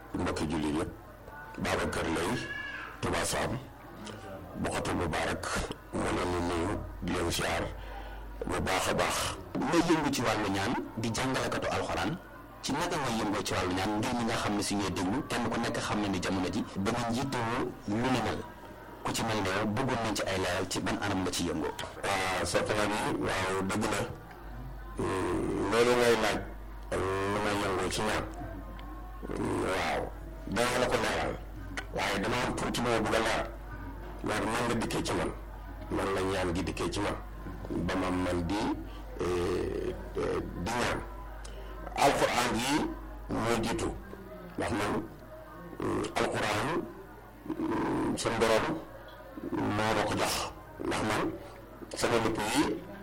mbokki jullit yëpp Babacar Lay Touba Sam Bokhatul Mubarak moo leen di nuyu di leen siyaar bu baax a baax. ngay yëngu ci wàllu ñaan di jàngalekatu alxuraan ci naka ngay yëngoo ci wàllu ñaan ngir ñi nga xam ne si ñuy déglu kenn ku nekk xam ne ni jamono ji dama njiitoo lu ni mel ku ci mel ne yow bëggoon nañ ci ay leeral ci ban anam la ci yëngoo. waaw soxna bi waaw dëgg la loolu ngay laaj lu may yëngoo ci ñaan waaw danga la ko leeral waaye dama am tuuti moo bëgg a leer loolu man la dikkee ci man man la ñaan gi dikkee ci man ba ma man di di ñaan alquran yi moo jiitu ndax man alquran suñ borom moo ma ko jox ndax man sama lépp yi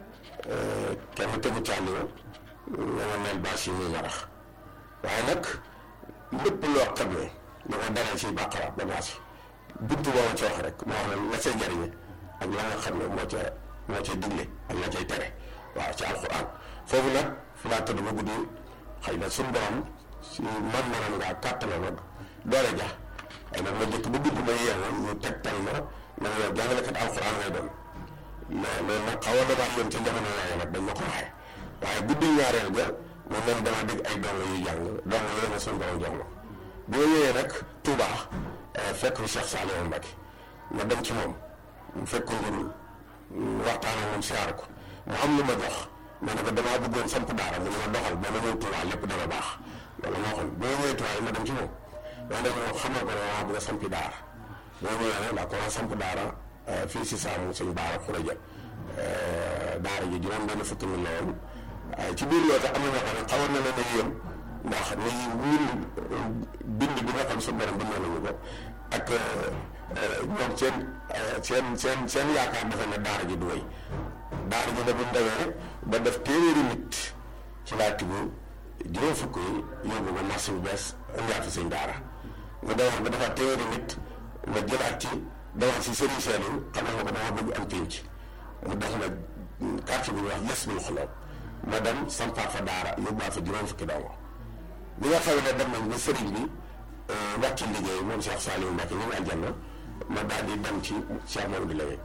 kenn tegu càlli ma nga ma mel bâche yi muy marax waaye nag lépp loo xam ne dama dalal ci bàqara ba bâche buntu boo ma ci wax rek moo xam ne la cay jariñe ak la nga xam ne moo ca moo ca digle ak la cay tere waaw ci alxuraan foofu nag fi laa tëdd ba guddi xëy na suñu borom si man manam ngaa kàttanam ak doole ja ay nag ma njëkk ba guddi ma yeewu ñu tegtal ma na nga yow jàngalekat alxuraan ngay doon mais loolu nag xaw a damaa yoon ca jamono yooyu nag dañ ma ko waxee waaye guddi ñaareel ga moom moom dama dégg ay dong yu jàng dong yooyu ma suñu borom jox ma bi ma ñëwee nag Touba fekk fi Cheikh Saliou Mbacké ma dem ci moom mu fekk ko njurul waxtaan ak moom siyaar ko mu am lu ma jox ma ne ko damaa bëggoon samp daara mu ne ma doxal ba ma ñëw Touba lépp dana baax loolu moo xam bi ma ñëwee Touba ma dem ci moom ma dem moom xamal ko ne maa bëgg a sampi daara boo ñëwee nag laa ko samp daara fii si saamu suñu daara xuraja daara ji juróom benn fukki mi la woon ci biir loolu tax am na ñoo xam ne xawoon na leen a yéem ndax ni ñun bind bi nga xam suñu borom bind nañu ko ak ñoom seen seen seen seen yaakaar dafa ne daara ji du wéy daara ji da bu ndawee ba def téeméeri nit ci laa tibb juróom fukk yi yóbbu ko marché bu bees indiwaat fi suñ daara nga demoon ba dafa téeméeri nit nga jëlaat ci demoon si sëriñ Saliou xamal nga ko dama bëgg am pénc mu def na quartier bi ñuy wax yes bul xoloob ma dem sampaat fa daara yóbbuwaat fa juróom fukki dongo bi nga xam ne dem nañ ba sëriñ bi wàcc liggéey moom Cheikh Saliou Mbacké ñu ngi aljanna ma daal di dem ci Cheikh Mamadou Laye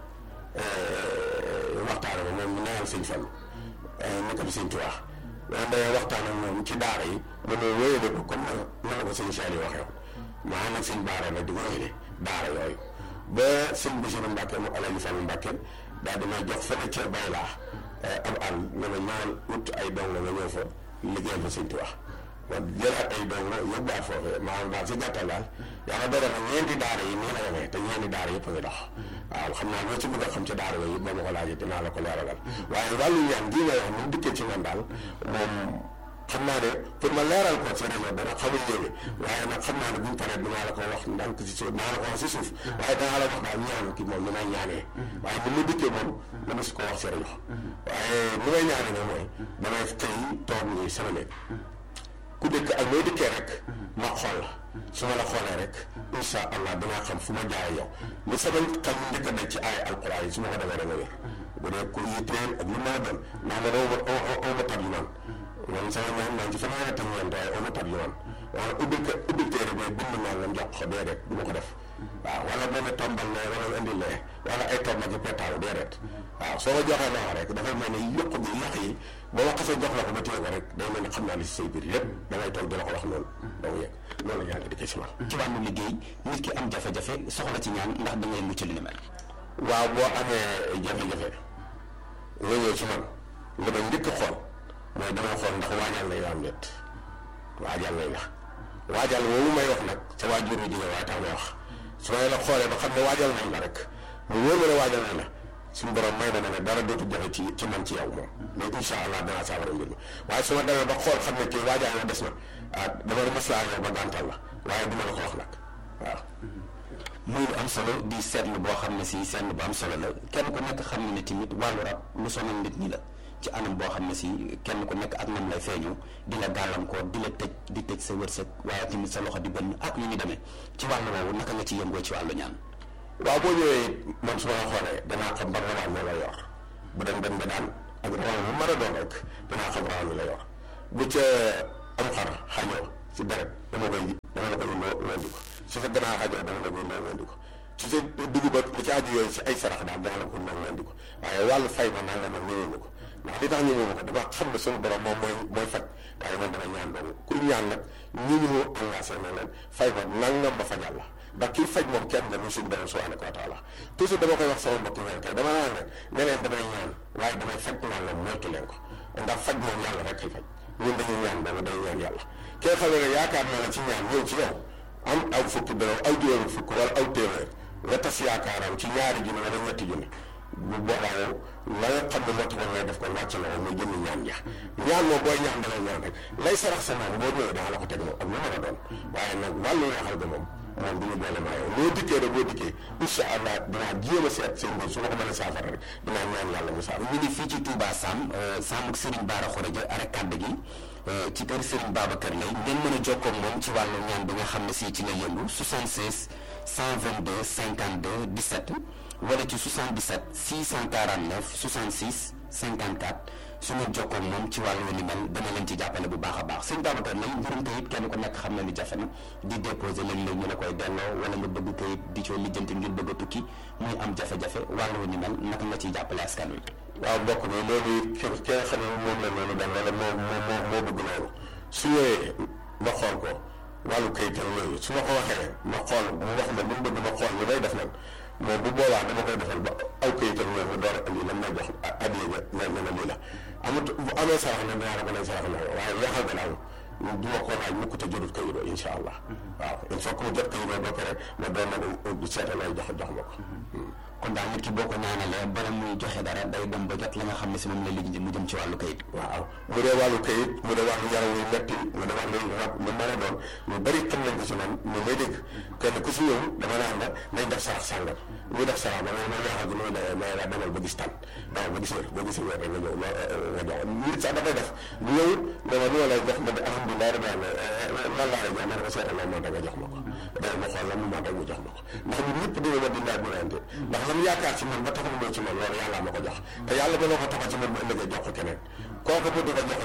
waxtaan ak moom mu newal sëñ Fallu naka bi sëñ Tuubaa loolu day waxtaan ak moom ci daara yi mu ne wéyale ko comme na la ko sëñ Saliou waxee woon ma ànd ak sëñ Baara nag di ko wéyale daara yooyu ba sëñ Basiru Mbacké mu Alaaji Fallu Mbacké daal di may jox fële ca bay laa ab àll ne ma ñëwal ut ay dong nga ñëw fa liggéeyal fa sëñ Tuubaa kon jëlaat ay dong yóbbuwaat foofee maanaam daal si gàttal daal yàlla dogal na ñeenti daara yi nii la yemee te ñeenti daara yëpp a ngi dox waaw xam naa loo ci bëgg a xam ci daara yooyu yëpp ba ma ko laajee dinaa la ko leeralal waaye wàllu ñaan gii nga wax ni dikkee ci man daal moom xam naa ne pour ma leeral ko ci réseau dana xamul léegi waaye nag xam naa ne buñ paree dinaa la ko wax ndànk si suuf dinaa la ko wax si suuf waaye danaa la wax daal ñaan ki moom ni may ñaanee waaye ni mu dikkee moom dama si ko wax si rajo waaye ni may ñaanee nag mooy damay xëy toog nii sama néeg ku dëkk ak loo dikkee rek ma xool la su ma la xoolee rek insha allah danaa xam fu ma jaay yow li sama xel mu njëkk a daj ci ay alquran yi su ma ko defee da nga wér bu dee ku yitteel ak lu ma doon ndax man oo ma tab li man man sama ñaan naan ci fanweeri tam ñeent waaye oo ma tab li man wala ubbil ko ubbil téere bee bind naa lam jox ko déedéet du ma ko def waaw wala benn tombal lee wala indi lee wala ay tomba ci petaaw déedéet waaw soo ko joxee noonu rek dafay mel ni yokk bi yàq yi ba ma xasee jox la ko ba téye ko rek day mel ni xam naa li si say biir lépp damay toog di la ko wax loolu doo yegg loolu la ñaan di ci man ci wàllu liggéey nit ki am jafe-jafe soxla ci ñaan ndax da ngay mucc li ni mel. waaw boo amee jafe-jafe nga ñëw ci man li ma njëkk a xool mooy dama xool ndax waajal nañ la am net waajal nañ la waajal woowu may wax nag sa waajur wi jigéen waaye tax may wax su may la xoolee ba xam ne waajal nañ la rek mu wóor ma ne waajal nañ la suñu borom may na ne dara dootu jafe ci ci man ci yow moom mais incha allah danaa saafara mbir mi waaye su ma demee ba xool xam ne kii waajal na des na ah dama ne maslaa yow ba gàntal la waaye duma la ko wax nag waaw. muy lu am solo di seetlu boo xam ne si seetlu bu am solo la kenn ku nekk xam ne ne tamit wàllu rab lu sonal nit ñi la ci anam boo xam ne si kenn ku nekk ak nam lay feeñu di la gàllankoor di la tëj di tëj sa wërsëg waaye tamit sa loxo di bënn ak ñu ñu demee ci wàllu woowu naka nga ci yëngoo ci wàllu ñaan. waaw boo ñëwee man su ma la xoolee danaa xam ban rawaan moo la yor bu dem dem ba daan ak rawaan bu mën a doon rek danaa xam rawaan bi la yor bu ca am xar xañoo si deret dama koy dama la koy loo nga indi ko su fa ganaar xajoo dana la ko indil nga indi ko su sa dugub ak li ci aju yooyu si ay sarax daal dana la ko indil nga indi ko waaye wàllu fay ma naa nga nag ñëwee ko ndax li tax ñëwee ko dama xam ne suñu borom moom mooy mooy faj waaye man dama ñaan doomu ku ñaan nag ñu ñu engagé na leen fay ma nangam ba fajal la ndax kii faj moom kenn la muy suñu borom subhanahu wa taala toujours dama koy wax sama mbokk yi kay dama naan rek ne leen damay ñaan waaye damay faj naan la moytu leen ko ndax faj moom yàlla rek kay faj ñun dañuy ñaan dama day ñaan yàlla kee xam ne yaakaar naa la ci ñaan ñëw ci yow am aw fukki dërëm aw juróomi fukk wala aw téeméer nga tas yaakaaram ci ñaari junni wala ñetti junni bu boobaa yow la nga xam ne moo taxoon lay def ko wàcc na woon muy jënd ñaan ja ñaan moom booy ñaan dangay ñaan rek lay sarax sa moom boo ñëwee danga la ko teg moom ak lu mën a doon waaye nag wàllu weexal ga moom moom du ñu boole maa yow loo dikkee rek boo dikkee incha allah dinaa jéem a seet seen mbir su ma ko mën a saafara rek dinaa ñaan yàlla mu saafara ñu ngi fii ci Touba Sam Sam ak Serigne Bara Khourédia arek kàdd gi ci kër Serigne Babacar lay ngeen mën a jokkoo moom ci wàllu ñaan bi nga xam ne si ci la yëngu 76 122 52 17 wala ci 77 649 66 54 su ngeen jokkoo moom ci wàllu ni mel dana leen ci jàppale bu baax a baax sëñ Babacar lay mbirum kayit kenn ku nekk xam na ni jafe na di déposé léeg-léeg ñu la koy delloo wala nga bëgg kayit di coo lijjanti ngir bëgg a tukki muy am jafe-jafe wàllu ni mel naka nga ciy jàppale askan wi. waaw mbokk mi loolu it ki ki nga xam ne moom la loolu dal wala moo moo moo bëgg loolu su ñëwee ma xool ko wàllu kayitam yooyu su ma ko waxee ma xool mu wax ma li mu bëgg ma xool li may def nag moom bu boobaa dama koy defal ba aw kayitam yooyu door a indi lan may jox addiya ja ne ne lii la amut bu amee sarax ne dinaa la ko lay sarax la waaye weexal ga daal du ma ko laaj mukk te jotut kayitoo incha allah waaw il faut que mu jot kayitoo ba pare ma doon na ko seeta lay jox jox ma ko kon daal nit ki boo ko ñaanalee bala muy joxe dara day dem ba jot la nga xam ne si moom la liggéey mu jëm ci wàllu kayit. waaw bu dee wàllu kayit mu dee wàllu yaram yu metti mu dee wàllu rab lu mën a doon lu bari xam nañ ko si man ñu may dégg kenn ku si ñëw dama naan la nañ def sarax sàngam muy def sarax ba ma ma ñaaxal gi muy dee may la demal ba gis tan waaw ba gis wér ba gis wér rek nga ñëw nga jox nit sax dafay def bu ñëw dama lu ma lay jox ma de alhamdulilah rabbi alamin lan laa lay jox ma ne ko seetal la moo tax nga jox ma ko dana ma xool la mu moo tax mu jox ma ko ndax ñun ñëpp dina ma di laaj bu nante ndax lam yaakaar ci man ba taxam moo ci man loolu yàlla ma ko jox te yàlla ba loo ko taxa ci man ba ëllëgee jox ko keneen kooku bu di ko jox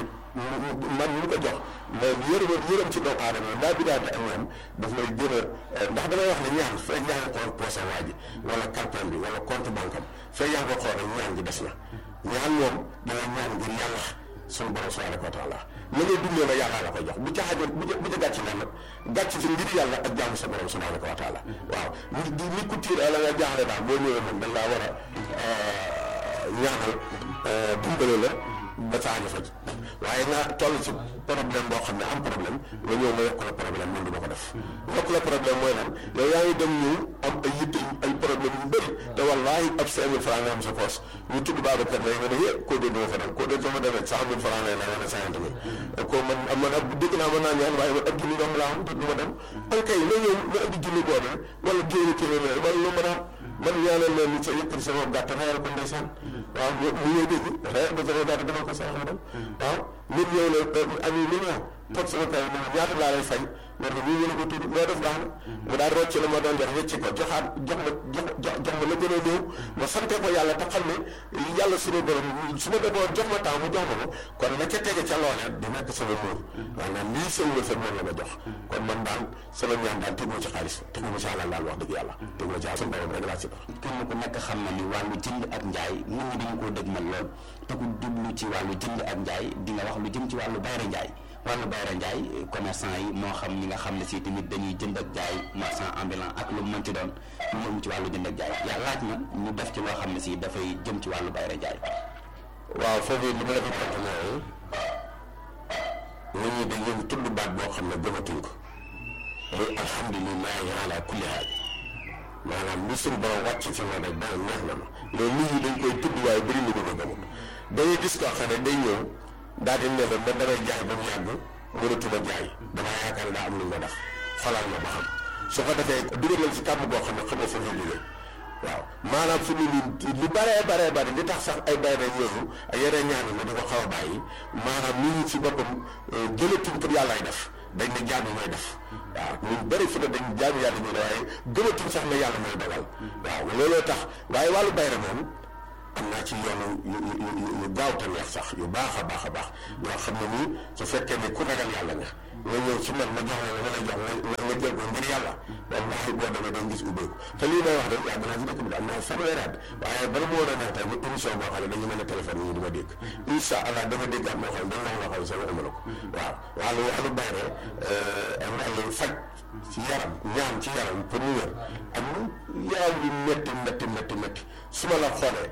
man ñu ko jox mais yërëm yërëm ci doomu aadama ndaa bi daal di ak ñoom daf may gën a ndax damay wax ne ñaan fekk yaa ngi xool poosam waa ji wala carton bi wala compte banque am fekk yaa ngi ko xool rek ñaan gi des na ñaan moom danga ñaan ngir yàlla suñu borom subhanahu wa taala la ngay dundee la yàlla la koy jox bu ca xajoon bu ca bu ca gàcc nag gàcc ci ngir yàlla ak jaamu sa borom subhanahu wa taala waaw ni ni ku tiir la nga jaaxle daal boo ñëwee moom dañ laa war a ñaanal dimbale la ba saa ñu faj waaye nga toll ci problème boo xam ne am problème nga ñëw ma yokk la problème man du ma ko def yokk la problème mooy lan yow yaa ngi dem ñëw am ay yitte ay problème yu bëri te wallaahi ab cinq mille franc nga am sa poos ñu tudd Babacar lay nga ne yé koo dee duma fa dem koo dee sama demee cent mille franc lay la nga ne cinquante mille ko man man ab dégg naa mën naa ñaan waaye man ab junni dong laa am te du ma dem an kay nga ñëw nga indi junni boobu wala juróomi téeméer wala lu mën a man ñaanal leen ni sa yëkkati sama gàtt reyal ko ndeysaan waaw mu ñëw dégg reyal ko sama gàtt dama ko sarax dem waaw nit ñëw la am yi million toog sama kay ma ñaata laa lay fay ma ne ñu ko tudd loo def baax na mu daal rocc la ma doon jox wecci ko joxaat jox ma jox jox ma la gën a néew ma sante ko yàlla te xam ne yàlla suñu borom su ma defoon jox ma temps mu jox ma ko kon la ca tege ca loolee di nekk sama muur maanaam lii sama wërsëg moom la ma jox kon man daal sama ñaan daal tegu ci xaalis tegu ma ci àlal daal wax dëgg yàlla tegu ma ci àlal suñu borom rek laa ci def kenn ku nekk xam na ni wàllu jënd ak njaay nit ñi dañu koo dëgmal lool te ku jublu ci wàllu jënd ak njaay di nga wax lu jëm ci wàllu bayra njaay wàllu bayra njaay commerçant yi moo xam ñi nga xam ne si tamit dañuy jënd ak jaay marchand ambulant ak lu mu mënti doon ñu jëm ci wàllu jënd ak jaay yaa laaj na ñu def ci loo xam ne si dafay jëm ci wàllu bayra njaay waaw foofu li ma la fi tontu mooy nit ñi dañuy tudd baat boo xam ne gëmatuñ ko muy alhamdulilahi ala kulli haal maanaam li suñu borom wàcc ci ma rek daal neex na ma loolu nit ñi dañ koy tudd waaye bëri na ko ko gëmut dañuy gis koo xam ne day ñëw daal di ne la man damay jaay ba mu yàgg mënatuma jaay damaa yaakaar ne daa am lu nga def xolal ma ba xam su ko defee dugalal si kàmm boo xam ne xamoo fa nga jógee waaw maanaam fi mu nii lu baree baree bari li tax sax ay bay rek yooyu ak yeneen ñaan ma di ko xaw a bàyyi maanaam nit ñi ci boppam jëlatuñ pour yàllaay def dañ ne jaamu mooy def waaw ñun bëri fu ne dañ jaamu yàlla ñuy waaye gëmatuñ sax ne yàlla mooy dogal waaw looloo tax waaye wàllu bayre moom am naa ci yoonu yu yu yu gaaw te neex sax yu baax a baax a baax yoo xam ne nii su fekkee ne ku ragal yàlla nga nga ñëw ci man ma jox la nga lay jox nga nga jël ko ngir yàlla wallahi boo demee dañ gis ubbeeku te lii may wax rek yàgg naa ci dëkk bi am naa fanweeri at waaye bala moo woon a neex tey bu émission boo xam ne dañu mën a téléphone yi di ma dégg incha allah dama dégg am moo xam ne dañ la waxoon sama amala ko waaw wàllu wàllu bayre wàllu faj ci yaram ñaan ci yaram pour mu wér am yaram yu métti métti métti métti su ma la xoolee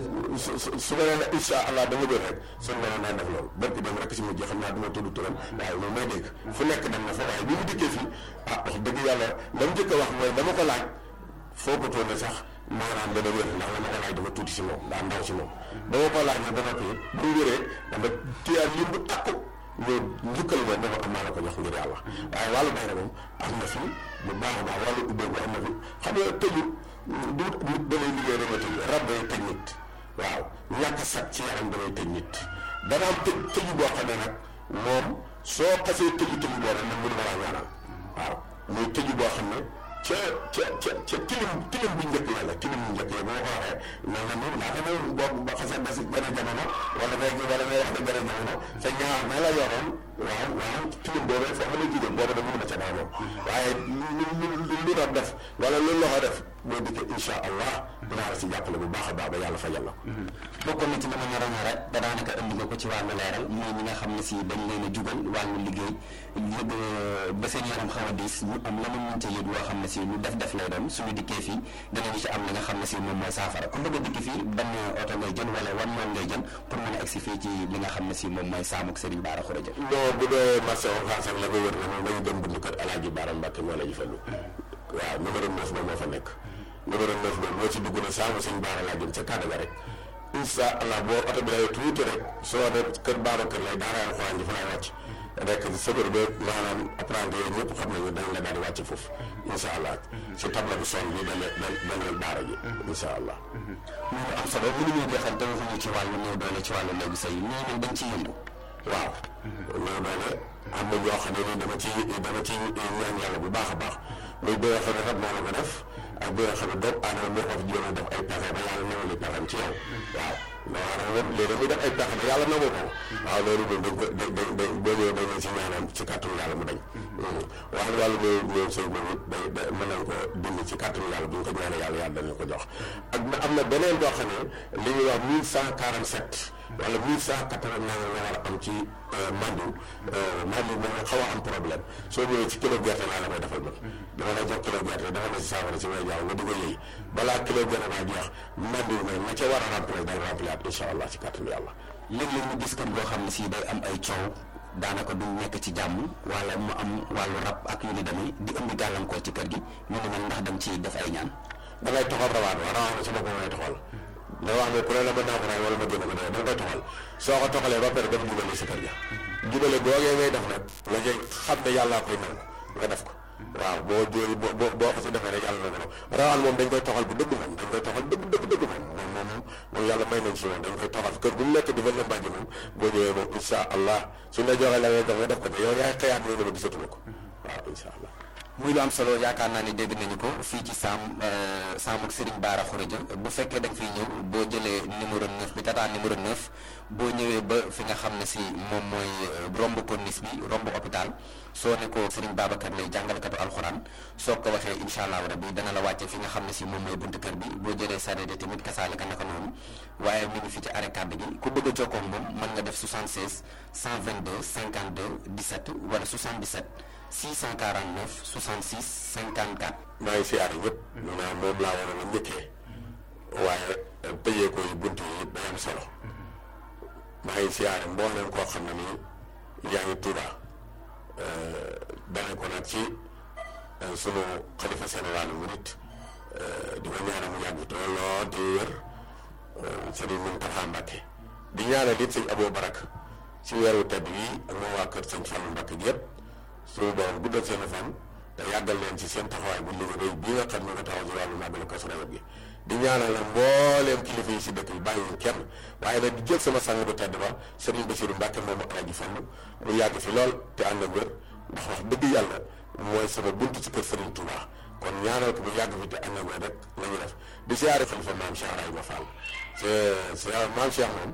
su su su ma nee la incha allah dama wér rek suñu mënoon naa def loolu barki dem rek si mujj xam naa duma tudd turam waaye moom may dégg fu nekk dem na fa waaye bi mu dikkee fii ah wax dëgg yàlla la mu njëkk a wax mooy dama ko laaj foo ko toone sax maanaam dana wér ndax la ma ko laaj dama tuuti si moom daa ndaw si moom dama ko laaj nag ba noppi bu mu wéree dama téyaat lim bu takku ñoo njukkal ma dama am maa la ko jox ngir yàlla waaye wàllu bayre moom am na fi bu baax a baax wàllu ubbeeku am na fi xam nga tëju du nit damay liggéey rek a tëj rab day tëj nit waaw ñàkk sat ci yaram damay tëj nit dana am tëj tëju boo xam ne nag moom soo xasee tëju tëju boo nag mënu ma laa ñaanal waaw muy tëju boo xam ne ca ca ca ca tilim tilim bu njëkk yàlla tilim bu njëkk yàlla boo ko waxee na nga moom laata moom boo ba xasee ba si benn jamono wala ngay wala ngay wax ne benn jamono sa ñaar na la yoroon waaw waaw tilim boobu foofu la jigéen boobu da mënu ma ca daa moom waaye lu lu lu rab def wala lu loxo def boo dikkee insha allah dinaa la si jàppale bu baax a baax ba yàlla fajal la bokkoon na ci dama naroon a rek da daanaka indi nga ko ci wàllu leeral mooy ñi nga xam ne si dañ leen a jugal wàllu liggéey yëg ba seen yaram xaw a diis ñu am la mën ca yëg loo xam ne si lu def def lay doon suñu dikkee fii danañu ci am li nga xam ne si moom mooy saafara ku bëgg a dikki fii ban oto ngay jël wala wan moom ngay jël pour mën a egsi fii ci li nga xam ne si moom mooy saamuk Serigne Bara Khourédia non bu dee marché Ocass ak la ko wër na moom dañu dem buntu kër Alaaji Bara Mbàkke moo la ñu fallu waaw numéro 9 ba moo fa nekk numéro 9 ba boo ci dugg na saamu Serigne Bara laa jëm ca kàddu ga rek incha allah boo oto bi lay tuuti rek soo ne kër Bara kër lay daara alxuraan ji fa lay wàcc rek sëbër ba maanaam apprenti yooyu ñëpp xam nañu dañ la daal di wàcc foofu incha allah si table bi son bi dañ dañ dañ leen daara ji incha allah loolu am solo mënuñu jeexal te waxuñu ci wàllu néew doole ci wàllu néegu sëy ñoo ñun dañ ciy yëngu waaw néew doole am na ñoo xam ne ni dama ci dama ci ñaan yàlla bu baax a baax muy bi nga xam ne rab moo la ko def ak bi nga xam ne doomu aadama moo ko fi jéem a def ay pexe ba yàlla nawal li pexem ci yow waaw maanaam moom léegi muy def ay pexe ba yàlla nangu ko waaw loolu moom dañ ko dañ dañ dañ boo ñëwee dañ ci ñaanal ci kàttanu yàlla mu dañ wax wàllu néew néew sëy moom it day day mën nañ ko dindi ci kàttanu yàlla bu ñu ko ñaanee yàlla yàlla dañu ko jox ak na am na beneen boo xam ne li ñuy wax mille cent quarante sept wala mille cent quatre vingt nga war a am ci mandu mandu moom xaw a am problème soo ñëwee ci kilo gerte laa la koy defal man dama lay jox kilo gerte dafa na si saafara si may jaaw nga di ko yëy balaa kilo gerte naa jeex mandu nag na ca war a remplir day remplir incha allah ci kàttanu yàlla léeg-léeg ñu gis kër goo xam ne si day am ay coow daanaka du nekk ci jàmm wala mu am wàllu rab ak yu ni demee di indi gàllankoor ci kër gi ñu ne man ndax dañ ci def ay ñaan da ngay toxal rawaan wa rawaan sama ko ngay toxal da wax ne ku ne la mën naa ko raay wala ma génn ko dee da nga koy toxal soo ko toxalee ba pare dem jubale si kër ga jubale googee ngay def nag la ngay xam ne yàllaa koy nangu nga def ko waaw boo jóori boo boo boo ko si defee rek yàlla na ko rawaan moom dañ koy toxal bu dëgg moom dañ koy toxal dëgg dëgg dëgg moom moom moom moom yàlla may nañ si moom dañ koy toxal kër bu mu nekk di fa lëmbaaji moom boo ñëwee moom insha allah suñ la joxee la ngay def nga def ko te yow yaay xëyaat ni dama gisatuma ko waaw insha allah muy lu am solo yaakaar naa ni dégg nañu ko fii ci saam saam ak Serigne Bara Khourédia bu fekkee da nga fiy ñëw boo jëlee numéro 9 bi tataan numéro 9 boo ñëwee ba fi nga xam ne si moom mooy romb corniche bi romb hôpital soo ne ko Serigne Babacar lay jàngalekatu alxuraan soo ko waxee incha allah rabbi dana la wàcce fi nga xam ne si moom mooy buntu kër bi boo jëlee sareet tamit kasaalika naka noonu waaye mi ngi fi ci arrêt kàddu gi ku bëgg a jokkoo ak moom mën nga def 76 122 52 17 wala 77. 649 66 54. maa ngi siyaar ñëpp. maanaam moom laa waroon a njëkkee. waaye tëjee ko yi bunt yi day am solo. maa ngi siyaare mbooleem koo xam ne nii yaa ngi Tuuba. dane ko nag ci sunu xalifa général mu nit di ko ñaanal mu yàgg te lool di wér Sëriñ Muntaxa Mbàkke di ñaanal it sëñ Abou Barak ci weeru tedd yi ak moom waa kër sëñ Fallu Mbàkke gi yëpp. suñu borom guddal seen fan te yàggal leen ci seen taxawaay bu liggéey bii nga xam ne nga taxaw ci wàllu màggalu Kazu Rajab gi di ñaanal la mbooleem kilifa yi si dëkk bi bàyyiwuñ kenn waaye nag di jël sama sang bu tedd ba Serigne Bassirou Mbacke moom Alaaji Fall mu yàgg fi lool te ànd ak wér ndax wax dëgg yàlla mooy sama buntu ci kër Serigne Touba kon ñaanal ko bu yàgg fi te ànd ak rek la ñu def di siyaare xalifa maam Cheikh Ibrahima Fall c'est c'est maam Cheikh moom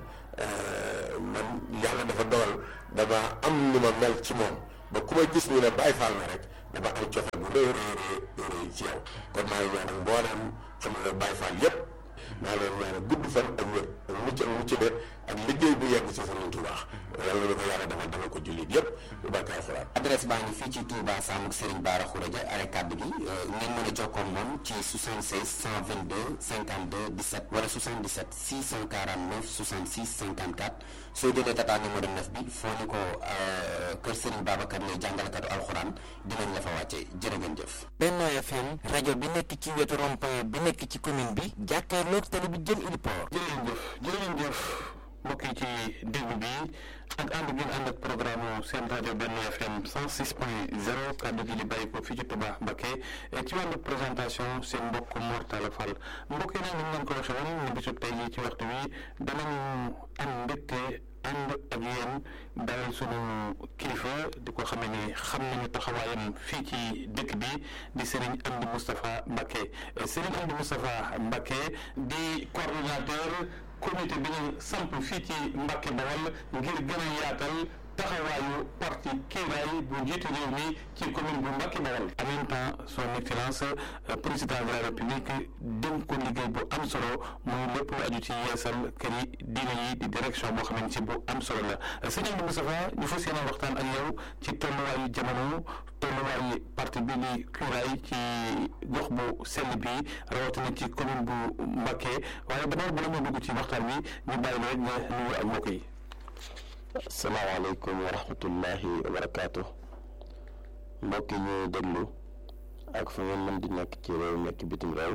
man yàlla dafa dogal dama am nu ma mel ci moom ba ku ma gis ñu ne Baye Fall na rek dama am cofeel bu rëy rëy rëy ci yow kon maa ngi ñaanal mboolem xam nga Baye Fall yépp maa ngi leen ñaanal gudd fan ak wér ak mucc ak mucc de ak liggéey bu yegg ci Serigne Touba yàlla na ko yàlla defal defal ko jullit yépp bu barke alxuraan adresse baa ngi fii ci Touba Samuk Serigne Bara Khourédia are kàddu gi ngeen mën a jokkoo moom ci 76 122 52 17 wala 77 649 66 54 soo jëlee tata numéro 9 bi foo ni ko kër Serigne Babacar lay jàngalekatu alxuraan dinañ la fa wàcce jërë ngeen jëf. Benno FM rajo bi nekk ci wetu rond-point bi nekk ci commune bi jàkkaarloog tali bi jëm Iliport. jërëjëf jërëjëf mbokk yi ci déglu bi ak ànd gi ànd ak programme seen rajo Benno FM 106 point 0 kàddu gi di bàyyi ko fii ci Touba Mbacké ci wàllu présentation seen mbokk Mor Talla Fall mbokk yi nag ñu ngeen ko waxee woon ni bisub tey jii ci waxtu wi danañu am mbégte ànd ak yéen dalal sunu kilifa di ko xamee ni xam nañu taxawaayam fii ci dëkk bi di Serigne Amdi Moustapha Mbacké Serigne Amdi Moustapha Mbacké di coordonnateur comité bi ñu samp fii ci Mbacké Bawol ngir gën a yaatal taxawaayu parti kiiraay bu njiitu réew mi ci commune bu Mbacké Bawol en même temps son excellence président de la république dénk ko liggéey bu am solo muy lépp lu aju ci yeesal kër yi diine yi di direction boo xamante ci bu am solo la sëñ Amdi Moustapha ñu fas yéene waxtaan ak yow ci tolluwaayu jamono tolluwaayu parti bi di kiiraay ci gox bu sell bi rawatina ci commune bu Mbacké waaye d'abord bala moo dugg ci waxtaan bi ñu bàyyi la rek nga nuyu ak mbokk yi asalaamaaleykum wa rahmatullahi wa barakaatu mbokk yi ñuy déglu ak fu ngeen mën di nekk ci réew nekk bitim réew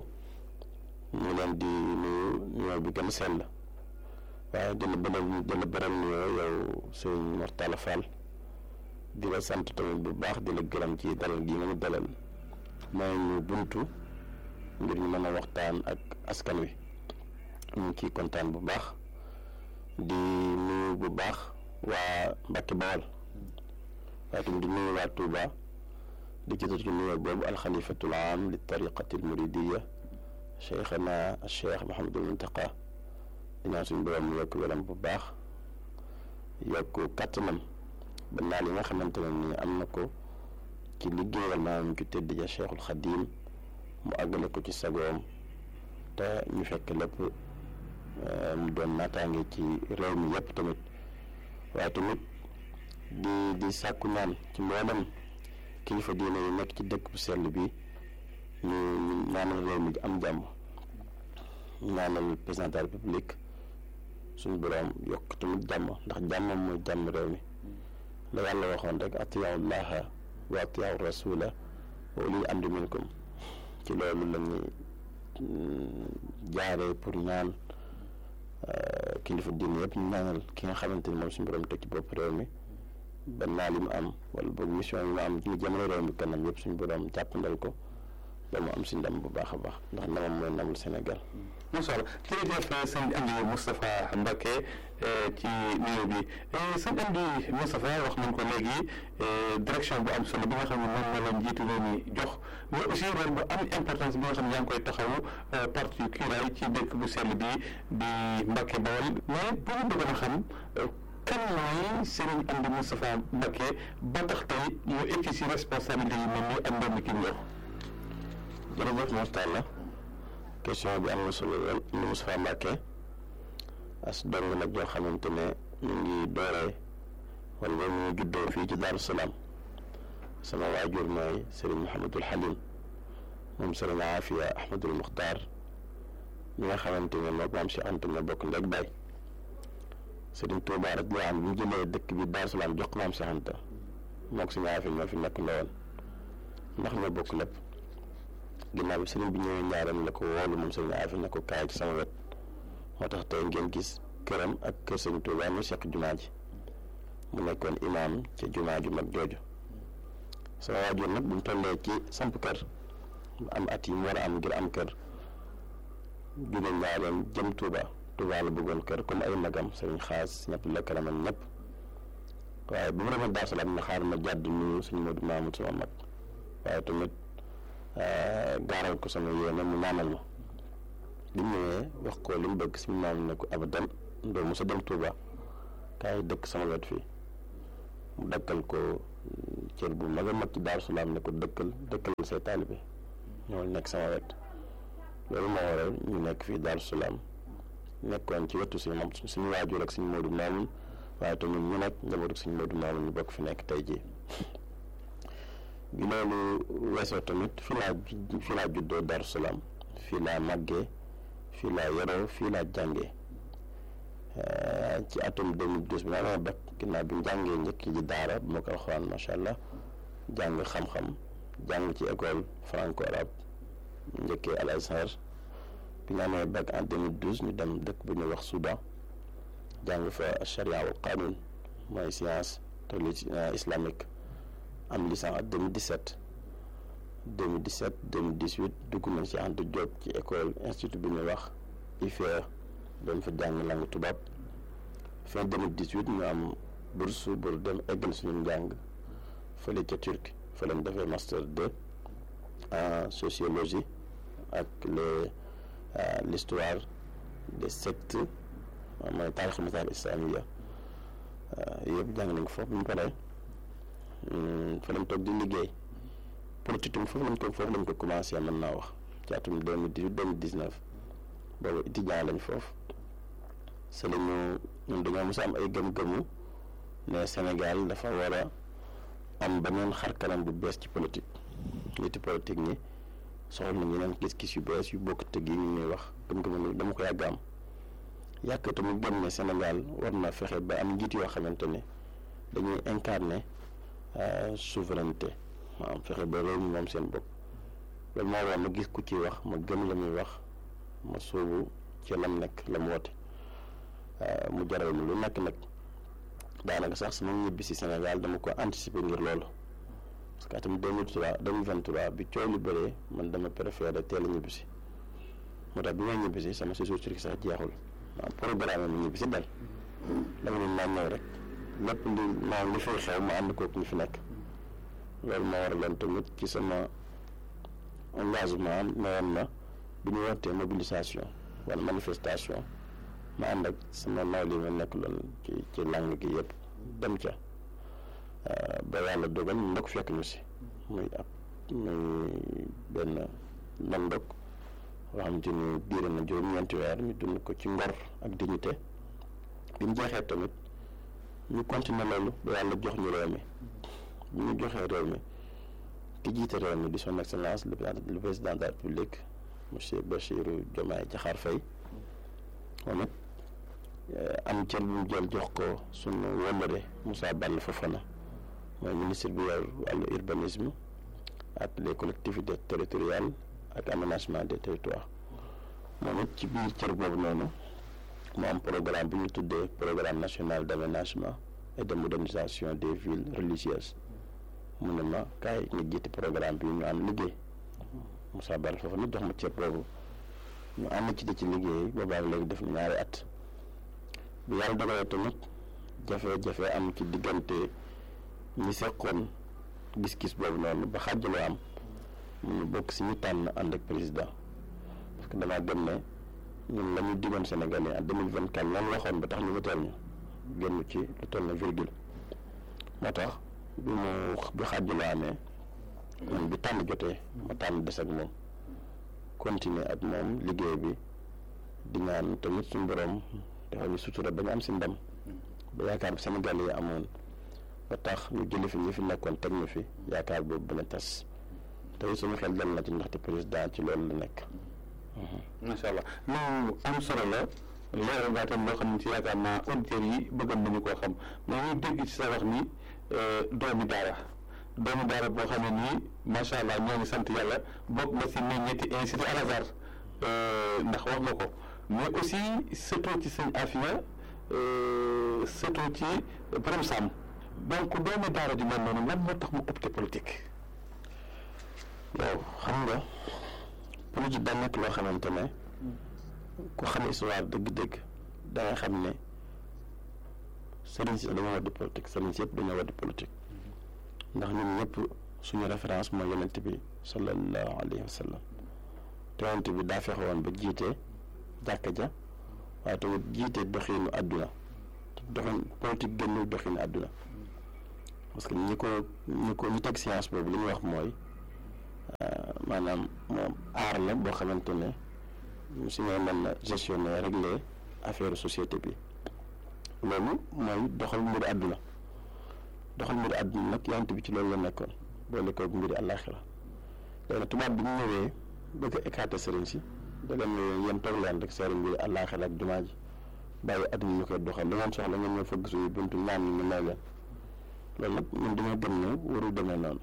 ñu leen di nuyu nuyoo bi gën a sell waaye di la bëral di la bëral nuyoo yow sëñ Mor Talla Fall di la sant tamit bu baax di la gërëm ci dalal gi nga ñu dalal may ñu buntu ngir ñu mën a waxtaan ak askan wi ñu ngi ciy kontaan bu baax di nuyu bu baax waa Mbacké Bawol waaye tamit di nuyu waa Touba di ci ci nuyoo boobu alxalifatul am li tariqati almuridiya cheikhana cheikh Mahamadul Muntaqa di ñaan suñu borom mu yokk welam bu baax yokk kattanam ba naa li nga xamante ne nii am na ko ci liggéeyal maanaam ci tëdd ja cheikhul xadim mu àggale ko ci sagoom te ñu fekk lépp mu doon naataange ci réew mi yépp tamit waaye tamit di di sàkku ñaan ci mboolem kilifa diine yi nekk ci dëkk bu sell bi ñu ñaanal réew mi am jàmm ñaanal président de la république suñu borom yokk tamit jàmm ndax jàmmam mooy jàmm réew mi la yàlla waxoon rek atiyaaw llaha wa atiyaaw rasula wa ulil amri minkum ci loolu la ñuy jaaree pour ñaan kilifa diine yëpp ñu ñaanal ki nga xamante ni moom suñu borom teg ci bopp réew mi ba naa li mu am wala boog mission yi mu am ñu jamono réew mi kanam yëpp suñu borom jàppandal ko ba mu am si ndam bu baax a baax ndax ndamam mooy ndamul Sénégal. macha allah jërëjëf sëñ Amdi Moustapha Mbacké ci nuyu bi sëñ Amdi Moustapha wax nañ ko léegi direction bu am solo bi nga xam ne moom la la njiitu réew mi jox mais aussi rôle bu am importance bi nga xam ne yaa ngi koy taxawu parti kiiraay ci dëkk bu sell bi di Mbacké Bawol mais bu ñu bëggoon a xam kan mooy Serigne Amdi Moustapha Mbacké ba tax tey mu egg si responsabilité yi moom mi ak ndoom ki mu yor. jërëjëf Mor Talla question bi am na solo lool Amdi Moustapha Mbacké as dong nag yoo xamante ne ñu ngi dooree wala ñu ngi juddoo fii ci Daaru Salaam sama waajur mooy Serigne Mouhamadul Halim moom Serigne Afia Ahmadul Muxtaar ñi nga xamante ne moom maam si Anta ñoo bokk ndeg baay Serigne Touba rek loo am bu ñu jëlee dëkk bi Daaru Salaam jox ko maam si Anta moog Serigne Afia ñoo fi nekk ndawoon ndax ñoo bokk lépp ginnaaw bi Serigne bi ñëwee ñaareem la ko woolu moom Serigne Afia ne ko kaay ci sama wet moo tax tey ngeen gis këram ak kër Serigne Touba mu seq jumaa ji mu nekkoon imaam ca jumaa ju mag jooju sama waajur nag bu ñu tollee ci samp kër am at yi mu war a am ngir am kër jóge njaareem jëm Touba Touba la bëggoon kër comme ay magam sëriñ xaas ñëpp la karaman ñëpp waaye bu mu demee Daaru Salaam na xaar ma jàdd nuyu suñu Modou Mamoud sama mag waaye tamit gaaral ko sama yéene mu ñaanal ma bi mu ñëwee wax ko li mu bëgg si mu naan ne ko abadan doo mos a dem Touba kaay dëkk sama wet fii mu dëkkal ko cër bu mag a mag ci Daaru Salaam ne ko dëkkal dëkkal say taalibe ñoo nekk sama wet loolu moo waral ñu nekk fii Daaru Salaam nekkoon ci wetu suñu moom suñu waajur ak suñu Moodu Maamun waaye tamit ñu nekk njabootu suñu Moodu Maamun ñu bokk fi nekk tey jii bi loolu weesoo tamit fii laa fii laa juddoo Daaru Salaam fii laa màggee fii laa yaroo fii laa jàngee ci atum 2012 bi ma amee bac ginnaaw bi njàngee njëkk ji daara bu ma ko alxuraan macha allah jàng xam-xam jàng ci école franco arabe njëkkee Al Azhar bi ñu amee bac en 2012 ñu dem dëkk bu ñuy wax Soudan jàng fa charia wal qanun mooy science te islamique am licence en 2017 2017 2018 dugg nañ ci Anta Diop ci école institut bi ñuy wax IFE doon fa jàng langue tubaab fin 2018 ñu am bourse pour dem eggal suñu njàng fële ca Turquie fa lañ defee master 2 en sociologie ak les l'histoire des sectes mooy taarix masaal islamiya yëpp jàng nañ ko foofu bu ñu paree fa lañ toog di liggéey politique tamit foofu lañ toog foofu lañ ko commencé mën naa wax ci atum 2018 2019 boobu étudiant lañ foofu c'est la ñu ñun dañoo mos a am ay gëm-gëmu ne Sénégal dafa war a am beneen xar kanam bu bees ci politique niti politique ñi soxla nañ yeneen gis-gis yu bees yu bokk tëgg yi ñu ñuy wax gëm-gëmu dama ko yàgg am yàgg tamit gëm ne Sénégal war na fexe ba am njiit yoo xamante ne dañuy incarner souveraineté maanaam fexe ba réew mi moom seen bopp loolu moo waral ma gis ku ci wax ma gëm la muy wax ma sóobu ci lam nekk la mu woote mu jaral ma lu nekk nag daanaka sax sama ñibbi si Sénégal dama ko anticiper ngir loolu parce que atam 2003 2023 bi coow li bëree man dama préféré teel a ñibbi si moo tax bi may ñibbi si sama séjour Turquie sax jeexul waaw programme ma ñibbi si dal dama ne naa ñëw rek lépp li maanaam li fay xew ma ànd kook ñu fi nekk loolu moo waraloon tamit ci sama engagement newoon na bi ñu wootee mobilisation wala manifestation ma ànd ak sama nawle yi ma nekk loon ci ci langue gi yëpp dem ca ba yàlla dogal ñu ndok fekk ñu si muy ab muy benn ndondok boo xamante ni diire na juróom-ñeenti weer ñu dund ko ci ngor ak dignité bi mu jeexee tamit ñu continuer loolu ba yàlla jox ñu réew mi bu ñu joxee réew mi ki jiite réew mi di son excellence le président de la république monsieur Bassirou Diomaye Diakhar Faye moom it am cër bu mu jël jox ko sunu wëllëre Moussa Balla Fofana mooy ministre bi yor wàllu urbanisme ak les collectivités territoriales ak aménagement des territoires moom it ci biir cër boobu noonu mu am programme bi ñu tuddee programme national d' aménagement et de modernisation des villes religieuses mu ne ma kaay nga jiite programme bi ñu am liggéey Moussa Balla Fofana jox ma cër boobu ñu ànd ci di ci liggéey boobaa léegi def ñaari at bi yàlla dogalee tamit jafe-jafe am ci diggante ñi seqoon gis-gis boobu noonu ba xàjjaloo am ñu bokk si ñu tànn ànd ak président parce que damaa gëm ne ñun la ñu digoon Sénégalais en deux mille vingt quatre lan waxoon ba tax ñu woteel ñu génn ci lu toll na virgule moo tax bi mu bi xàjjaloo amee man bi tànn jotee ma tànn des ak moom continuer ak moom liggéey bi di ñaan tamit suñu borom dafa ñu sutura ba ñu am si ndam ba yaakaar bi Sénégal yi amoon ba tax ñu jëli fi ñi fi nekkoon teg ñu fi yaakaar boobu bu a tas tey suñu xel dal na ci ndaxte président ci loolu la nekk. macha allah lu am solo la leeral nga tam loo xam ne ci yaakaar naa auditeurs yi bëggoon nañu koo xam mais ñu dégg ci sa wax ni doomi daara doomi daara boo xam ne nii macha allah ñoo ngi sant yàlla bokk nga si meññeeti institut Al Azhar ndax wax nga ko mais aussi surtout ci sëñ Afia surtout ci borom Sam donc doomi daara ju mel noonu lan moo tax mu opté politique. waaw xam nga politique da nekk loo xamante ne ku xam histoire dëgg-dëgg da nga xam ne sëriñ si dañoo war di politique sëriñ si yëpp dañoo war di politique ndax ñun ñëpp suñu référence mooy yonent bi sallallahu alayhi wa sallam te yonent bi daa fexe woon ba jiite jàkka ja waaye tamit jiite doxinu àdduna doxin politique génnul doxinu àdduna parce que ñi ko ñi ko ñi teg science boobu li ñuy wax mooy maanaam moom aar la boo xamante ne su ñu mën na gestionner régler affaire société bi loolu mooy doxal mbiru àdduna doxal mbiru àdduna nag yonent bi ci loolu la nekkoon boole koog mbiri àllaaxira léegi nag tubaab bi ñu ñëwee bëgg a écarter sëriñ si da leen ne yéen toog leen rek seeri mbiri àllaaxira ak jumaa ji bàyyi àdduna ñu koy doxal li ngeen soxla ngeen ñëw fëgg suñu buntu ñaan ñu may leen loolu nag ñun dañoo gëm ne warul demee noonu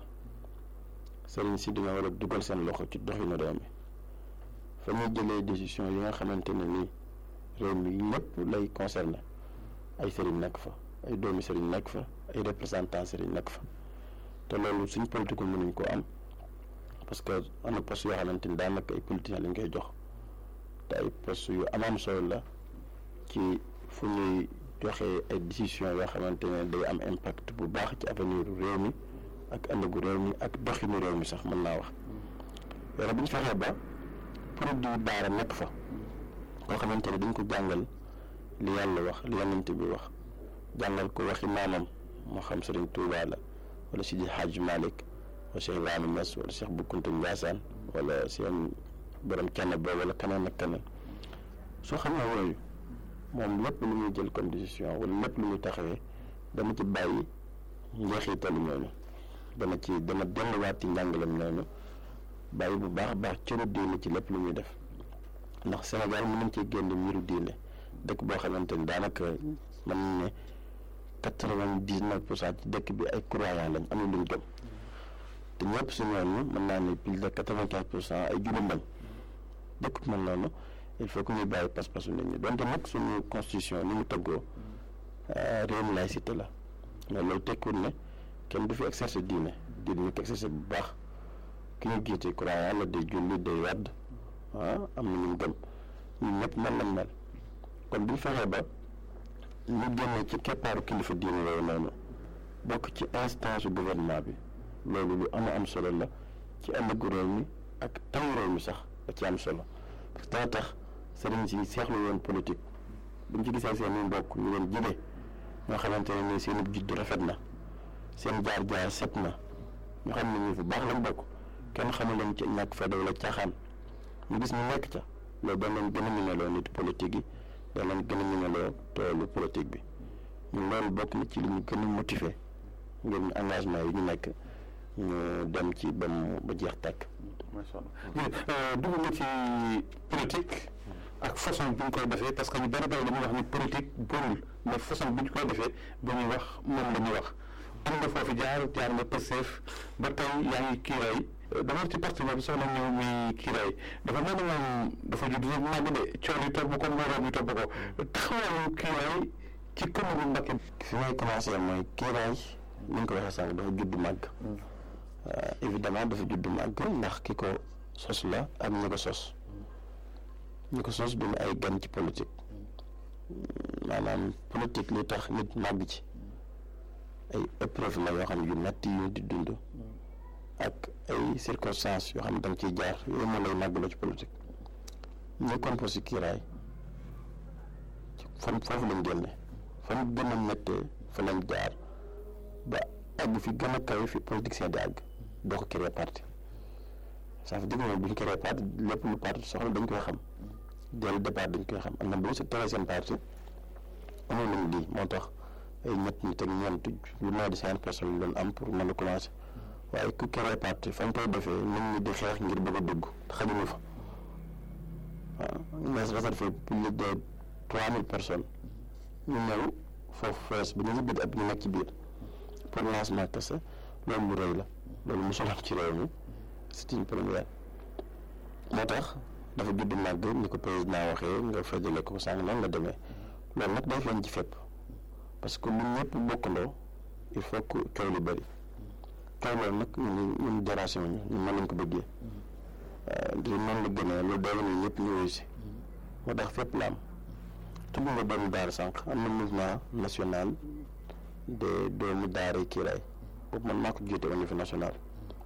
sëriñ si dañoo war a dugal seen loxo ci doxinu réew mi fa ñuy jëlee décision yi nga xamante ne nii réew mi lépp lay concerné ay sëriñ nekk fa ay doomi sëriñ nekk fa ay représentant sëriñ nekk fa te loolu suñ politique mënuñ ko am parce que am na poste yoo xamante ni daanaka ay politiciens lañ koy jox te ay poste yu am solo la ci fu ñuy joxe ay décision yoo xamante ne day am impact bu baax ci avenir réew mi ak ëllëgu réew mi ak doxinu réew mi sax mën naa wax yore bu ñu fexee ba produit daara nekk fa koo xamante ne dañ ko jàngal li yàlla wax li yonent bi wax jàngal ko waxi maamam moo xam Sëriñ Tuubaa la wala Sidi Hadj Malick wala Cheikh Ibrahima Niass wala Cheikh Bou Kounta Ndiassane wala seen borom kenn boobu wala keneen ak keneen soo xam ne yooyu moom lépp lu muy jël comme décision wala lépp lu muy taxawee dana ci bàyyi njeexitalu ñooñu dana ci dana delluwaat ci njàngalem ñooñu bàyyi bu baax a baax cëru diine ci lépp lu muy def ndax Sénégal mën nañ cee génn mbiru diine dëkk boo xamante ni daanaka mën nañ ne quatre-vingt-dix-neuf pour cent ci dëkk bi ay croyants lañ am na luñ gëm te ñëpp si ñooñu mën naa ne plus de quatre-vingt-quinze pour cent ay jullit lañ dëkk bi mel noonu il faut que ñuy bàyyi pas-pasu nit ñi donte nag suñu constitution ni mu tëggoo réewum laïcité la mais loolu tekkul ne kenn du fi exercer diine diine ñu ko exercer bu baax ki ñu jiite croyant la day julli day wadd ah am na ñu gëm ñun ñëpp mel na mel kon bu ñu fexee ba ñu génne ci keppaaru kilifa diine yooyu noonu bokk ci instance gouvernement bi loolu lu am am solo la ci ëllëgu réew mi ak taw réew mi sax da ci am solo parce que dana tax sëriñ si seexlu woon politique bu ñu ci gisee seen i mbokk ñu leen jëlee ñoo xamante ne nii seen juddu rafet na seen jaar-jaar set na ñu xam ne ñu fu baax lañ bokk kenn xamul leen ci ñàkk fa wala caaxaan ñu gis ñu nekk ca loolu dañ leen gën a miinaloo nit politique yi dañ leen gën a miinaloo toolu politique bi ñun loolu bokk na ci li ñu gën a motiver ngir ñu engagement yi ñu nekk ñu dem ci ba mu ba jeex tàkk. macha allah dugg nga ci politique ak façon bi ñu koy defee parce que ñu bari bari dañuy wax ni politique bonul mais façon bi ñu koy defee ba ñuy wax moom la ñuy wax am nga foofu jaar jaar nga Pastef ba tey yaa ngi kiiraay d'abord ci parti boobu soxla ñëw muy kiiraay dafa mel ni moom dafa judd rek màgg de coono yi topp ko mbooloo ñu topp ko taxawaayu kiiraay ci commune Mbacké. fi may commencé mooy kiiraay ni nga ko waxee sànq dafa judd màgg. évidemment dafa judd màgg ndax ki ko sos la ak ñi ko sos ñi ko sos duñu ay gan ci politique maanaam politique li tax nit màgg ci ay épreuve la yoo xam ne yu metti yu di dund ak ay circonstances yoo xam ne da nga ciy jaar yooyu moo lay màgg la ci politique ñi composé kiiraay fan foofu lañ génne fan gën a méttee fa lañ jaar ba àgg fi gën a kawe fi politicien di àgg doo ko créer parti ça veut dire que bu ñu créer parti lépp lu parti soxla dañ koy xam dès le départ dañ koy xam am na bu ñu si créer seen parti amoon nañ lii moo tax ay ñett ñi teg ñeent lu moins de cinquante personnes lañ am pour mën a commencer waaye ku créer parti fa nga koy defee nit ñi di xeex ngir bëgg a dugg xajuñu fa waaw mais réservé plus de trois mille personnes ñu ñëw foofu fees ba ñu si biir ab ñu nekk ci biir pour lancement kese loolu lu rëy la loolu mosul am ci réew mi c'est une première moo tax dafa judd màgg ni ko président waxee nga fajale ko sànq noonu la demee loolu nag day feeñ ci fépp parce que lu ñëpp bokkandoo il faut que coow lu bëri coow loolu nag ñun ñun déranger wuñu ñun mën nañ ko bëggee di noonu la gënee lu doon ñu ñëpp ñu wuyu si moo tax fépp la am tudd nga doomu daara sànq am na mouvement national de doomu daara kiiraay boobu man maa ko jiite au niveau national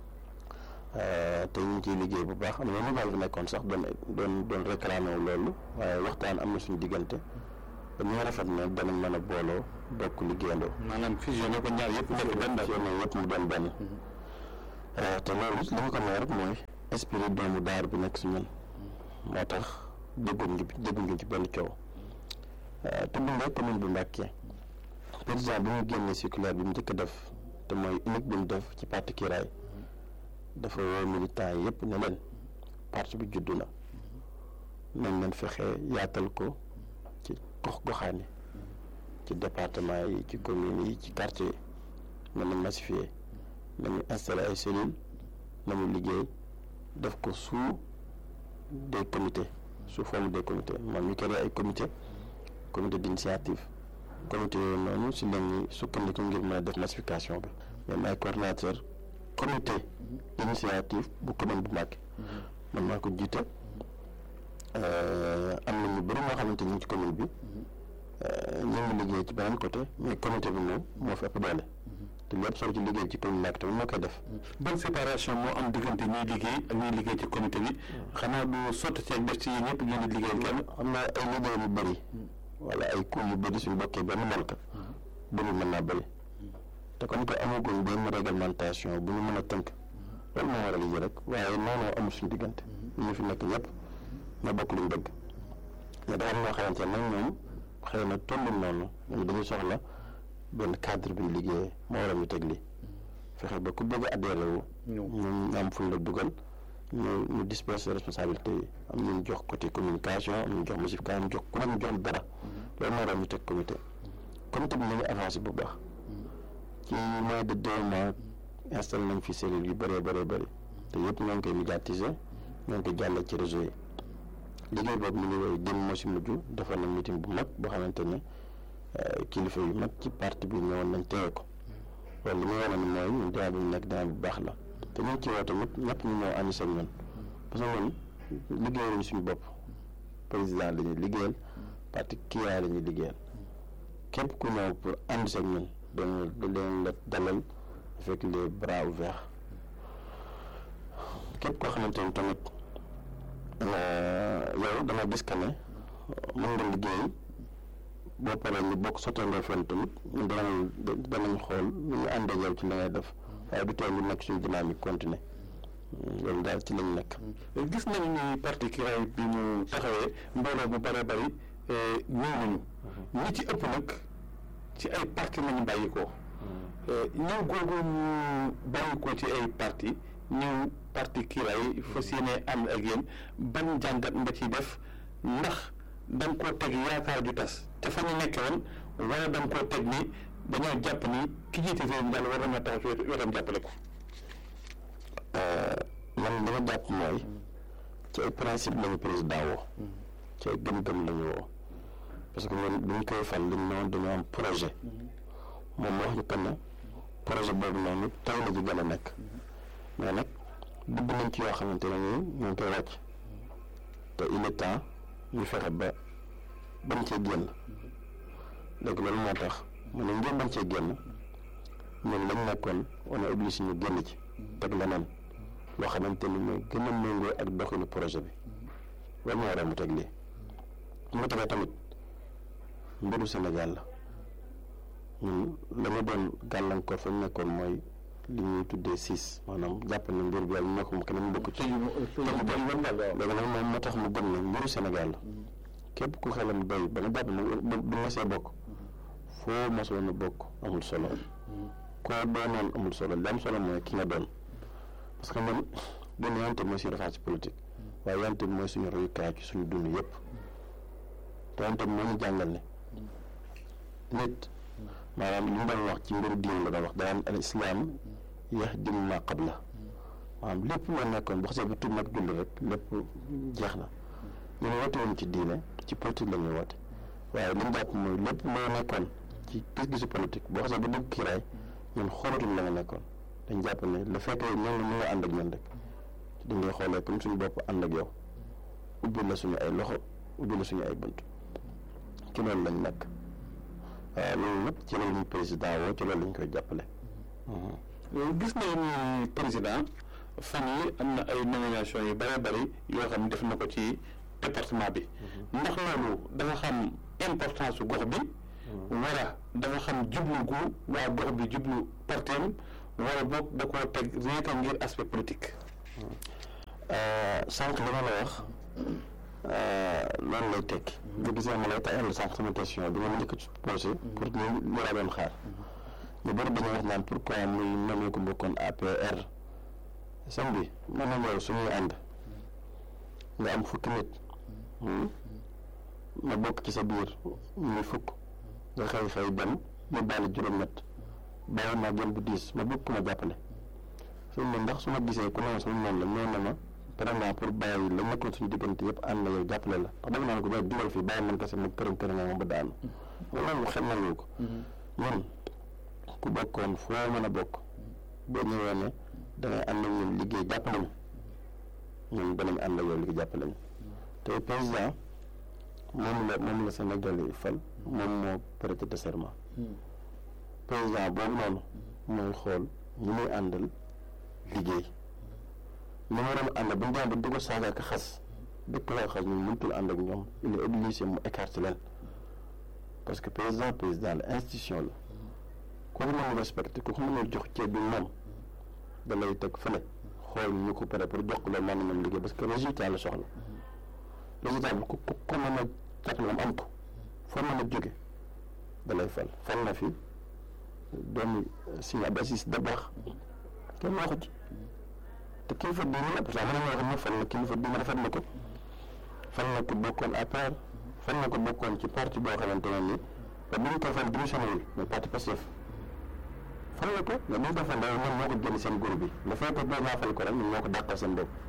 te ñu ngi ciy liggéey bu baax am na ñu daal fi nekkoon sax doon doon doon réclamé wu loolu waaye waxtaan am na suñu diggante ba ñu rafet na danañ mën a booloo bokk liggéeyandoo. maanaam fusionné ko ñaar yëpp nekk benn daal fusionné yëpp mu doon benn. te loolu li ma ko may rek mooy esprit doomu daar bi nekk si ñun moo tax déggoon ngi déggoon ngi ci benn coow te bu nga commune bu Mbàkke président bi mu génnee circulaire bi mu njëkk a def te mooy unique bi mu def ci parti Kiraay dafa woo militant yi yëpp ne leen parti bi juddu na nañ leen fexe yaatal ko ci gox goxaan yi ci département yi ci communes yi ci quartier yi nañu massifier nañu installé ay cellules nañu liggéey def ko sous des comités sous forme des comités man ñu créé ay comité comité d'initiative comité yooyu noonu si la ñuy sukkandiku ngir mën a def massification bi même ay coordinateur comité d'initiative bu commune bu Mbacké man maa ko jiite am na ñu bëri moo xamante ñu ngi ci commune bi ñu ngi liggéey ci beneen côté mais comité bi moom moo fi ëpp doole te lépp soo ci liggéey ci commune Mbacké tamit moo koy def ban séparation moo am diggante ñuy liggéey ak ñuy liggéey ci comité bi xanaa du sotti ceeg def ci ñëpp ngeen di liggéey kenn am na ay liggéey yu bëri wala ay coût yu bëri suñu bokkee benn malka bëri mën naa bëri te comme que amaguñ benn réglementation bu ñu mën a tënk loolu moo waral yi rek waaye noonu amul suñu diggante ñu fi nekk ñëpp na bokk luñ bëgg mais dafa am ñoo xamante ne nag ñoom xëy na tollul noonu ñoom dañuy soxla benn cadre bi ñu liggéeyee moo waral ñu teg lii fexe ba ku bëgg a adhéré wu ñu am fu la dugal ñu ñu disperser responsabilité yi am ñu jox côté communication am ñu jox massification am jox ku ne ñu jox dara loolu moo waral ñu teg comité comité bi nañu avancé bu baax ci moins de deux mois installé nañ fi cellule yu bëree bëree bëri te yëpp ñoo ngi koy médiatiser ñoo ngi koy jàllale ci réseau yi liggéey boobu mi ngi woy dem moo si mujj defoon na meeting bu mag boo xamante ne kilifa yu mag ci parti bi ñëwoon nañ teewe ko loolu li muy wane ni mooy ñun dinaa bi nekk dinaa bu baax la te ñu ngi ci woo tamit ñëpp ñu ñëw ànd seen ñun parce que ñun liggéeyaluñu suñu bopp président la ñuy liggéeyal parti Kiraay la ñuy liggéeyal képp ku ñëw pour ànd seen ñun dañu leen la dalal avec les bras ouverts képp koo xamante ni tamit yow dama gis que ne mën nga liggéey boo paree ñu bokk sottandoo fenn tamit ñu danañ danañ xool nu ñu ànd ak yow ci li ngay def waaye du tee ñu nekk suñu dynamique continuer loolu daal ci lañ nekk. gis nañu ni parti Kiraay bi mu taxawee mbooloo bu bare bari ñëw nañu ñi ci ëpp nag ci ay parti lañu bàyyi ko ñëw googu ñu bàyyi ko ci ay parti ñëw parti Kiraay fas yéene ànd ak yéen ban jàngat nga ciy def ndax da nga koo teg yaakaar ju tas te fa ñu nekkee woon wala da nga koo teg ni dañoo jàpp ni ki jiite réew mi daal war nañoo taxaw ci wetam jàppale ko. man li ma jàpp mooy ci ay principe lañu président woo ci ay gëm-gëm lañu woo parce que ñun bu ñu koy fal liñ noonu dañoo am projet moom moo wax ñu que ne projet boobu noonu taw la ci gën a nekk mais nag dugg nañ ci yoo xamante ne nii ñu ngi koy wàcc te il est temps ñu fexe ba bañ cee génn léegi loolu moo tax mu ne ngeen bañ cee génn ñun lañ nekkoon on est obligé ñu génn ci teg leneen loo xamante ni mooy gën a méngoo ak doxinu projet bi loolu moo waral mu teg lii mu tegee tamit mbiru Sénégal la ñun la ñu doon gàllankoor fa ñu nekkoon mooy li ñuy tuddee siis maanaam jàpp ne mbir bi yàlla ñoo ko mu keneen bokk ci léegi nag moom moo tax mu gëm ne mbiru Sénégal la képp ku xelam doy ba nga jàpp ne bu nga see bokk foo mosoon a bokk amul solo koo doonoon amul solo li am solo mooy ki nga doon parce que man doon yante mooy suñu refaat ci politique waaye yante bi mooy suñu royukaay ci suñu dund yëpp te yante bi moo ñu jàngal ne nit maanaam li mu doon wax ci mbiru diin la doon wax daan al islam yahdi ma qabla maanaam lépp loo nekkoon bu xasee ba tuub nag julli rek lépp jeex na ñun woote woon ci diine ci politique la ñuy woote waaye li ñu jàpp mooy lépp loo nekkoon ci gis-gisu politique boo xasee ba dugg kiiraay ñun xoolatuñ la nga nekkoon dañ jàpp ne le fait que ñoom ñu nga ànd ak ñun rek dañ lay xoolee comme suñu bopp ànd ak yow ubbi la suñu ay loxo ubbi la suñu ay bunt ci loolu lañ nekk waaw loolu nag ci loolu ñu président woo ci loolu lañ koy jàppale. gis nañu ni président fan yi am na ay nomination yu bëree bëri yoo xam ne def na ko ci département bi ndax loolu dafa xam importance su gox bi wala dafa xam jublu gu waa gox bi jublu parteem wala boog da koo teg rien que ngir aspect politique sànq li ma la wax loolu lay tekki nga gisee ma lay tayal sànq sama question bi nga ma njëkk a posé pour ñu ñu la doon xaar ñu bëri dañuy wax naan pourquoi muy namee ko bokkoon APR sam bi mën na ñëw suñuy ànd nga am fukki nit ma bokk ci sa biir muy fukk nga xëy xëy dem mu bàyyi juróom-ñett bàyyi naa gën bu diis ma bëgg ku ma jàppale fi mu ne ndax su ma gisee ku ne sama noonu la ñëw na ma vraiment pour bàyyi la nekkoon suñu diggante yëpp ànd na yow jàppale la ndax dama naan ko ba dugal fii bàyyi man kese ma këram këram ma ba daanu loolu xel nañu ko ñun ku bokkoon foo mën a bokk boo ñëwee ne dangay ànd ak ñun liggéey jàppale ñu ñun danañ ànd ak yow liggéey jàppale ñu te président moom la moom la Sénégal yi fal moom moo prêté serment président boobu noonu mooy xool ñi muy àndal liggéey li mu waroon ànd bu ñu demee ba di ko saaga ak xas di ko xas ñun mënutul ànd ak ñoom il est obligé mu écarter leen parce que président président la institution la ku ko mën respecté ku ko mën jox ceeb bi moom da lay teg fële xool ñu ko pare pour jox ko loolu mën nañu liggéey parce que résultat la soxla résultat bi ku ko mën a jàppale am ko foo mën a jóge da lay fal fal na fi doomi Sëñ Abdou Aziz Dabakh kenn waxu ci te kilifa diine la parce que mën nañoo wax ne fan la kilifa diine rafet na ko fan la ko bokkoon APR fan la ko bokkoon ci parti boo xamante ne nii ba bu ñu ko fan démissionné wul mais parti Pastef fan la ko mais bu ñu ko fan daal ñoom moo ko génn seen groupe bi dafay ko boo fal ko rek ñun ñoo ko dàqal seen bopp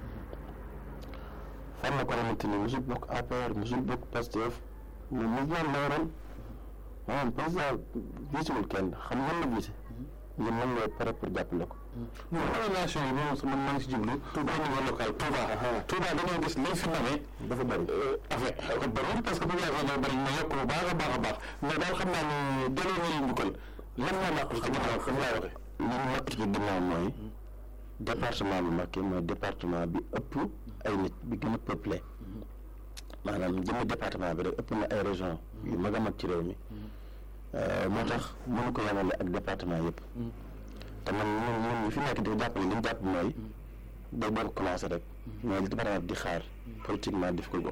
fan la ko xamante ni musul bokk APR musul bokk Pastef mais mouvement la waroon maanaam président visewul kenn xam nga la vise ñun mën nga pare pour jàppale ko non relation yi moom man maa ngi si jublu Touba niveau local Touba Touba dañoo gis lañ fi namee dafa bëri affaire ko bëri parce que population dafa bëri na yokk bu baax a baax a baax mais daal xam naa ne delloo nañu njukkal lan moo làqu ci ginnaaw comme laa waxee li ñu làqu ci ginnaaw mooy département bu Mbacké mooy département bi ëpp ay nit bi gën a peuplé maanaam jëmmi département bi rek ëpp na ay région yu mag a mag ci réew mi moo tax mënu ko yemale ak département yëpp te man ñun ñun ñu fi nekk di jàppale li ñu jàpp mooy day doon commencé rek mais li département bi di xaar politiquement def ko go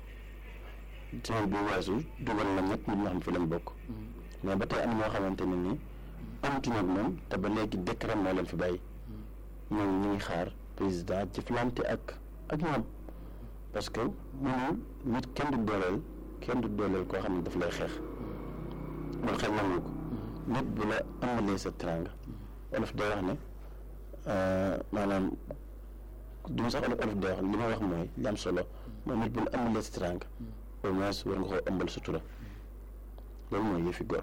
semaine bi weesu dugal na ñett nit ñoo xam fi lañ bokk mais ba tey am ñoo xamante ne nii amatuñu ak moom te ba léegi décret moo leen fi bàyyi ñoom ñu ngi xaar président jëflante ak ak ñoom parce que mënul nit kenn du dooleel kenn du dooleel koo xam ne daf lay xeex loolu xel nangu ko nit bu la amalee sa teranga olof day wax ne maanaam du ma sax olof olof day wax li ma wax mooy li am solo mooy nit bu la amalee sa teranga au moins war nga koo ëmbal sutura loolu mooy yëfi gor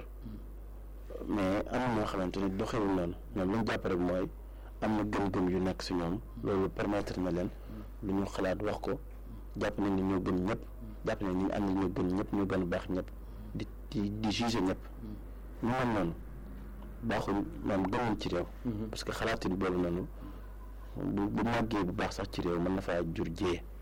mais am na ñoo xamante ni doxewul noonu ñoom lañ jàpp rek mooy am na gëm-gëm yu nekk si ñoom loolu permettre na leen lu ñu xalaat wax ko jàpp nañ ni ñoo gën ñëpp jàpp nañ ni ñu ànd ñoo gën ñëpp ñoo gën a baax ñëpp di di di juger ñëpp ñu mel noonu baaxul maanaam gënuñ ci réew parce que xalaatin boobu noonu bu bu màggee bu baax sax ci réew mën na faa jur jiyee